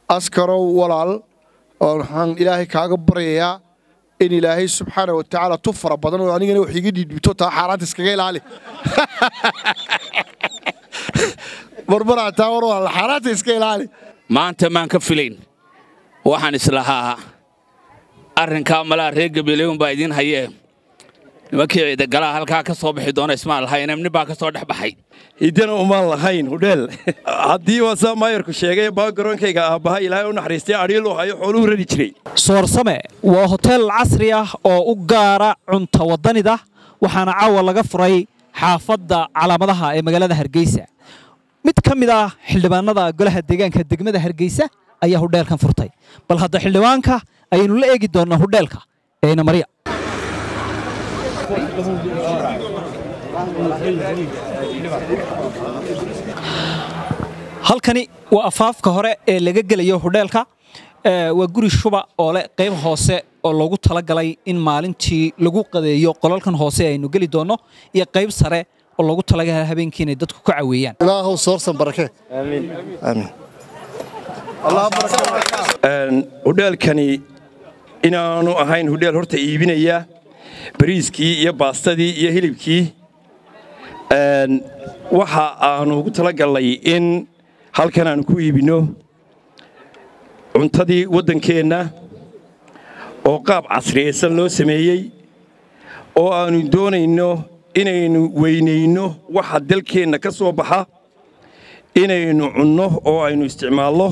askarow walaal waxaan ilaahay kaaga baryayaa in ilaahay subxaana wa tacaala tu fara badan oo anigana wax iga dhiidhibto taa xaaraanta iskaga ilaali barbaraa taa war walaal xaaraanta iska ilaali maanta maan ka filayn waxaan islahaa arrinkaa malaa reer gabeeleyon baa idiin hayee nimankii ciidagalaha halkaa ka soo bixi doona ismaan lahayn nin baa ka soo dhex baxay hiddana umaan lahayn hudheel haddii waa saa maayarku sheegay baagaronkayga aabbaha ilaahay u naxariistay adhiil u hayo xooluhu rari jiray soorsame waa hoteel casri ah oo u gaara cunta waddanida waxaana caawa laga furay xaafadda calaamadaha ee magaalada hargeysa mid ka mid ah xildhibaanada golaha deegaanka degmada hargeysa ayaa hudheelkan furtay bal hadda xildhibaanka ayaynu la eegi doonnaa hudheelka eena marya halkani waa afaafka hore ee laga gelayo hudheelka waa guri shuba oo leh qayb hoose oo loogu talagalay in maalintii lagu qadeeyo qolalkan hoose aynu geli doonno iyo qayb sare oo loogu talagalay habeenkii inay dadku ka caweeyaan ilaahow soorsan barake hudheelkani inaanu ahayn hudheel horta iibinaya bariiskii iyo baastadii iyo hilibkii waxa aanu ugu talagallay in halkan aanu ku iibinno cuntadii waddankeenna oo qaab casriyaysan loo sameeyey oo aannu doonayno inaynu weynayno waxa dalkeenna ka soo baxa inaynu cunno oo aynu isticmaalno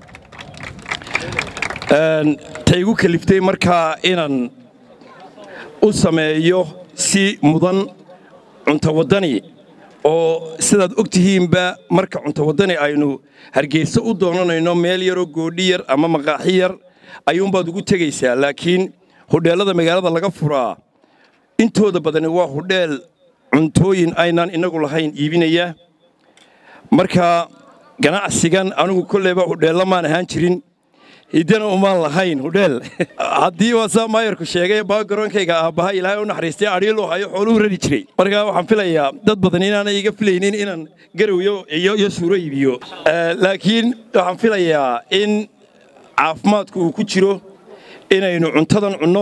taygu kaliftay markaa inaan u sameeyo si mudan cunto waddani oo sidaad og tihiinba marka cunto waddani aynu hargeysa u doonanayno meel yaroo goodhi yar ama maqaaxi yar ayuunbaad ugu tegaysaa laakiin hudheellada magaalada laga furaa intooda badani waa hudheel cuntooyin aynaan innagu lahayn iibinaya marka ganacsigan anigu kolleyba hudheella maan ahaan jirin hiddana umaan lahayn hudheel haddii waa saa maayarku sheegay baagaronkayga aabbaha ilaahay u naxariistay adhiil u hayo xooluhu rari jiray markaa waxaan filayaa dad badan inaanay iga filaynin inaan garowyo iyo suuro iibiyo laakiin waxaan filayaa in caafimaadku uu ku jiro inaynu cuntadan cunno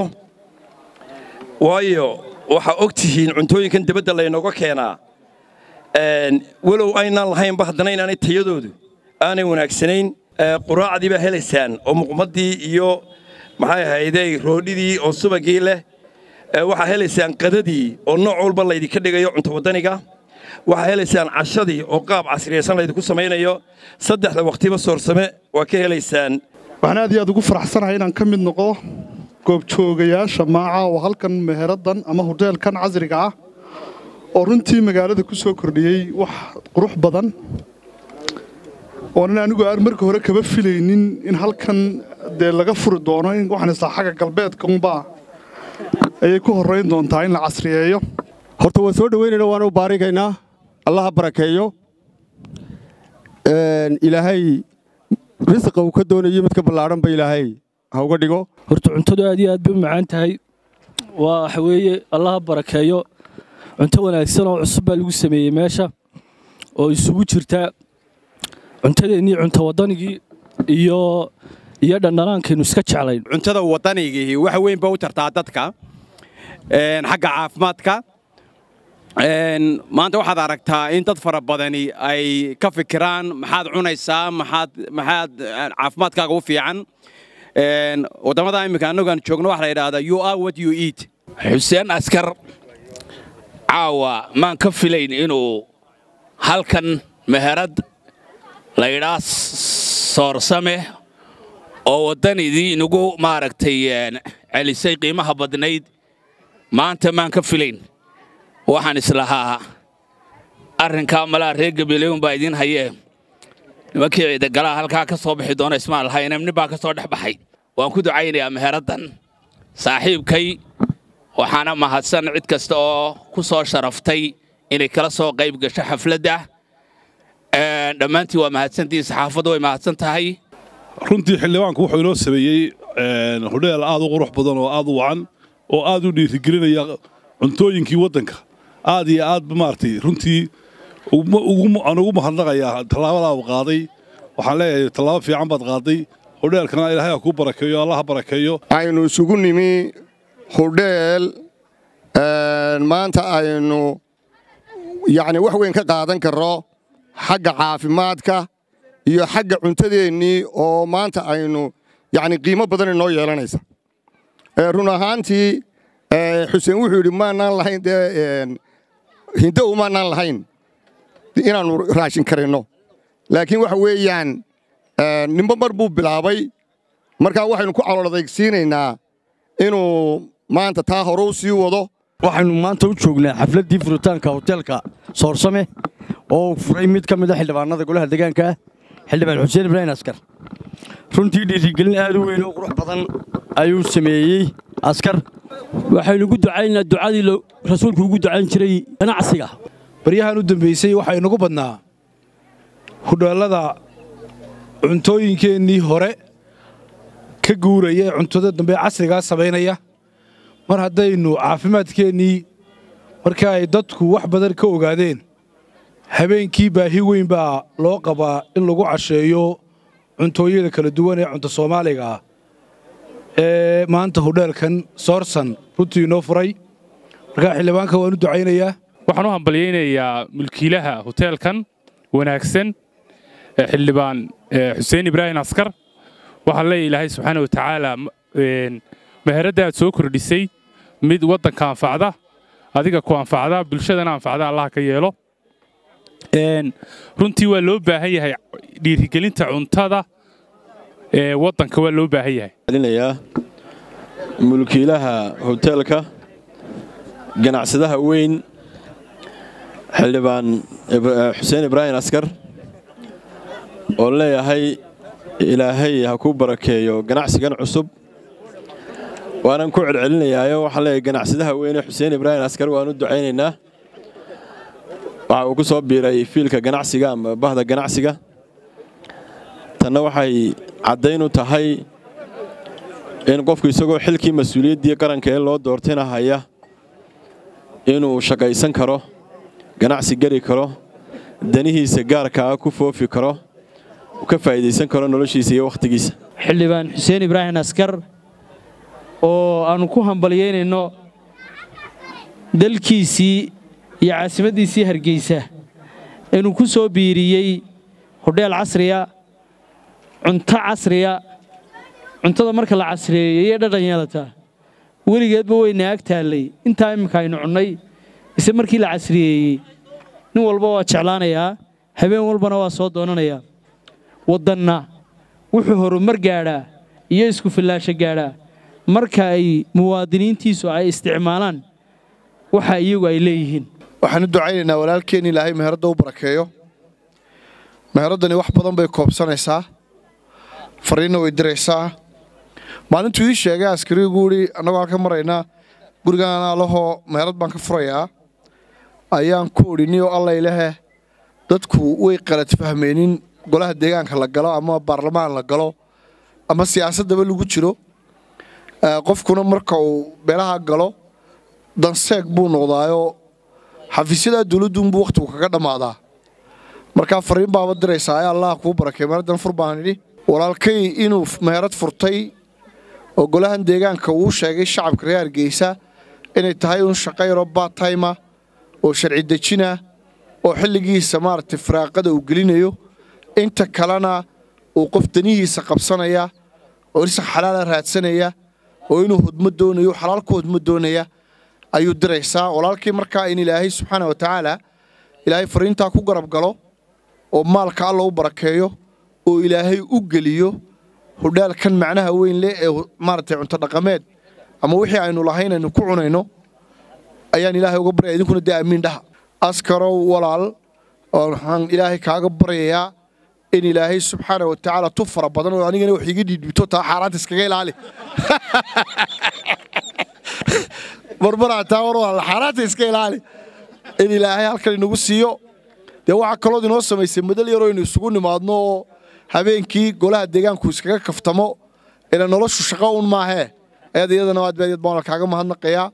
waayo waxaa og tihiin cuntooyinkan debadda laynooga keenaa walow aynaan lahaynba haddana inaanay tayadoodu aanay wanaagsanayn quraacdii baa helaysaan oo muqmaddii iyo maxay ahaydey roodhidii oo subagii leh waxaa helaysaan qadadii oo nooc walba laydinka dhigayo cunto waddaniga waxaa helaysaan cashadii oo qaab casriyaysan laydinku samaynayo saddexda wakhtiba soorsame waa ka helaysaan waxaan aad iyo aad ugu faraxsanahay inaan ka mid noqdo goobjoogayaasha maaca oo halkan meheraddan ama hudheelkan casriga ah oo runtii magaalada ku soo kordhiyey wax qurux badan oonan anigu aan marka hore kaba filaynin in halkan dee laga furi doono in waxaan istaa xagga galbeedka unbaa ayay ku horrayn doontaa in la casriyeeyo horta waan soo dhoweynayna waana u baarigaynaa allaha barakeeyo ilaahay risiqa uu ka doonayo midka ballaadhanba ilaahay ha uga dhigo horta cuntadu aad iyo aad bay u macaan tahay waa waxa weeye allaha barakeeyo cunto wanaagsan oo cusub baa lagu sameeyey meesha oo isugu jirta cuntadeennii cunto waddanigii iyo iyo dhandhanaankaynu iska jeclayn cuntada waddanigii wax weyn ba u tartaa dadka xagga caafimaadka maanta waxaad aragtaa in dad fara badani ay ka fikiraan maxaad cunaysaa maxaad maxaad caafimaadkaaga u fiican waddamada imminka annagaan joogno waxa la yidhahdaa you are what you eat xuseen askar caawa maan ka filayn inuu halkan meherad laydhaa soorsame oo waddanidii inagu maaragtay celisay qiimaha badnayd maanta maan ka filayn waxaan islahaa arrinkaa malaa reer gabeeleyon baa idiin hayee nimankii ciidagalaha halkaa ka soo bixi doona ismaan lahayn nin baa ka soo dhex baxay waan ku ducaynayaa meheraddan saaxiibkay waxaana mahadsan cid kasta oo ku soo sharaftay inay kala soo qayb gasho xafladda dhammaantiin waa mahadsantihin saxaafaddu way mahadsan tahay runtii xildhibaanku wuxuu inoo sameeyey hudheel aad u qurux badan oo aad u wacan oo aad u dhiirigelinaya cuntooyinkii waddanka aad iyo aad maaragtay runtii aan ugu mahadnaqayaa tallaabadaa uu qaaday waxaan leeyahay tallaabo fiican baad qaaday hodheelkana ilaahay ha kuu barakeeyo allah ha barakeeyo aynu isugu nimi hudheel maanta aynu yacni wax weyn ka qaadan karro xagga caafimaadka iyo xagga cuntadeennii oo maanta aynu yacni qiimo badan inoo yeelanaysa run ahaantii xuseen wuxuu yidhi maanaan lahayn dee hinda umaanaan lahayn inaannu raashin karinno laakiin waxa weeyaan nimbo mar buu bilaabay markaa waxaynu ku calool adaysiinaynaa inuu maanta taa hore u sii wado waxaynu maanta u joognaa xafladdii furitaanka hoteelka soorsame oo furay mid ka mid a xildhibaanada golaha deegaanka ah xildhibaan xuseen ibraahim askar runtii dhiirigelin aad u weyn oo qurux badan ayuu sameeyey askar waxaynu ugu ducaynaa ducadii rasuulku ugu ducayn jiray ganacsiga baryahan u dambaysay waxaa inagu badnaa hudheellada cuntooyinkeennii hore ka guuraya ee cuntada dambe casrigaa samaynaya mar haddaynu caafimaadkeennii marka ay dadku wax badan ka ogaadeen habeenkii baahi weyn baa loo qabaa in lagu casheeyo cuntooyada kala duwan ee cunto soomaaliga ah ee maanta hudheelkan soorsan runtii inoo furay markaa xildhibaanka waan u ducaynayaa waxaan u hambalyaynayaa mulkiilaha hoteelkan wanaagsan xildhibaan xuseen ibraahim askar waxaan leeyahay ilaahay subxaana wa tacaala meheradda aad soo kordhisay mid waddanka anfacda adiga ku anfacda bulshadana anfacda allah ka yeelo runtii waa loo baahan yahay dhiirigelinta cuntada ee waddanka waa loo baahan yahay linayaa mulkiilaha hoteelka ganacsadaha weyn xildhibaan xuseen ibraahim askar oo leeyahay ilaahay ha kuu barakeeyo ganacsigan cusub waanan ku celcelinayaayo waxaan leeyahay ganacsadaha weyne xuseen ibraahim askar waan u ducaynaynaa waxa uu ku soo biiray fiilka ganacsiga ama bahda ganacsiga tanna waxay caddayn u tahay in qofku isagoo xilkii mas-uuliyaddii qaranka ee loo doortayna haya inuu shaqaysan karo ganacsi geli karo danihiisa gaarka ah ku foofi karo ka faa'iidaysan karo noloshiisa iyo wakhtigiisa xildhibaan xuseen ibraahim askar oo aannu ku hambalyaynayno dalkiisii iyo caasimaddiisii hargeysa inuu ku soo biiriyey hodheel casriya cunto casriya cuntada marka la casriyeeyey dhadhan yeelataa weligeedba wayna ag taallay intaa imminka aynu cunnay ise markii la casriyeeyey nin walba waa jeclaanayaa habeen walbana waa soo doonanayaa waddanna wuxuu horumar gaadhaa iyo isku fillaasho gaadhaa marka ay muwaadiniintiisu ay isticmaalaan waxa iyagu ay leeyihiin waxaan u ducaynaynaa walaalkeen ilaahay meheradda u barakeeyo meheraddani wax badan bay koobsanaysaa fariinna way diraysaa maalintuu ii sheegay askarigu uhi annagoo halka maraynaa gurigaan alahoo meherad baan ka furayaa ayaan ku idhi niyo allaylehe dadku way qalad fahmeenin golaha deegaanka la galo ama baarlamaan la galo ama siyaasaddaba lagu jiro qofkuna marka uu beelaha galo danseeg buu noqdaayoo xafiisyadaa dawladduunbuu wakhtigu kaga dhammaadaa markaa fariin baaba diraysaa ee allah kuu barakay meheraddan fur baan idhi walaalkay inuu meherad furtay oo golahan deegaanka uu sheegay shacabka reer hargeysa inay tahay un shaqo yaroo baatayma oo sharci dejina oo xilligiisa maaragtay firaaqada uu gelinayo inta kalena uu qof danihiisa qabsanaya oo irsa xalaala raadsanaya oo inuu hodmo doonayo xalaal ku hodmo doonaya ayuu diraysaa walaalkii markaa in ilaahay subxaana wa tacaala ilaahay fariintaa ku garab galo oo maalka alla u barakeeyo oo ilaahay u geliyo hudhaalkan macnaha weyn leh ee maaragtay cunto dhaqameed ama wixii aynu lahayn aynu ku cunayno ayaan ilaahay uga baryaya idinkuna dee amiin dhaha askarow walaal waxaan ilaahay kaaga baryayaa in ilaahay subxaana wa tacaala tu fara badan oo anigana wax iga dhiidhibto taa xaaraanta iskaga ilaali barbaraa taa war walaal xaaraanta iska ilaali in ilaahay halkan inagu siiyo dee waxaa kalood inoo samaysay madal yaroo inu isugu nimaadno oo habeenkii golaha deegaanku iskaga kaftamo ila noloshu shaqo un maahee ayada iyadana aad baad baan kaaga mahadnaqayaa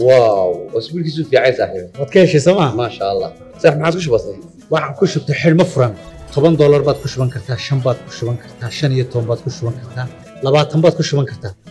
واو واسبوع كيسو في عايز صاحبي waad ka heshay sooma ما شاء الله صح ما عادش بسيط waxaan ku shubtay xidhmo furan toban doolar baad ku shuban kartaa shan baad ku shuban kartaa shan iyo toban baad ku shuban kartaa labaatan baad ku shuban kartaa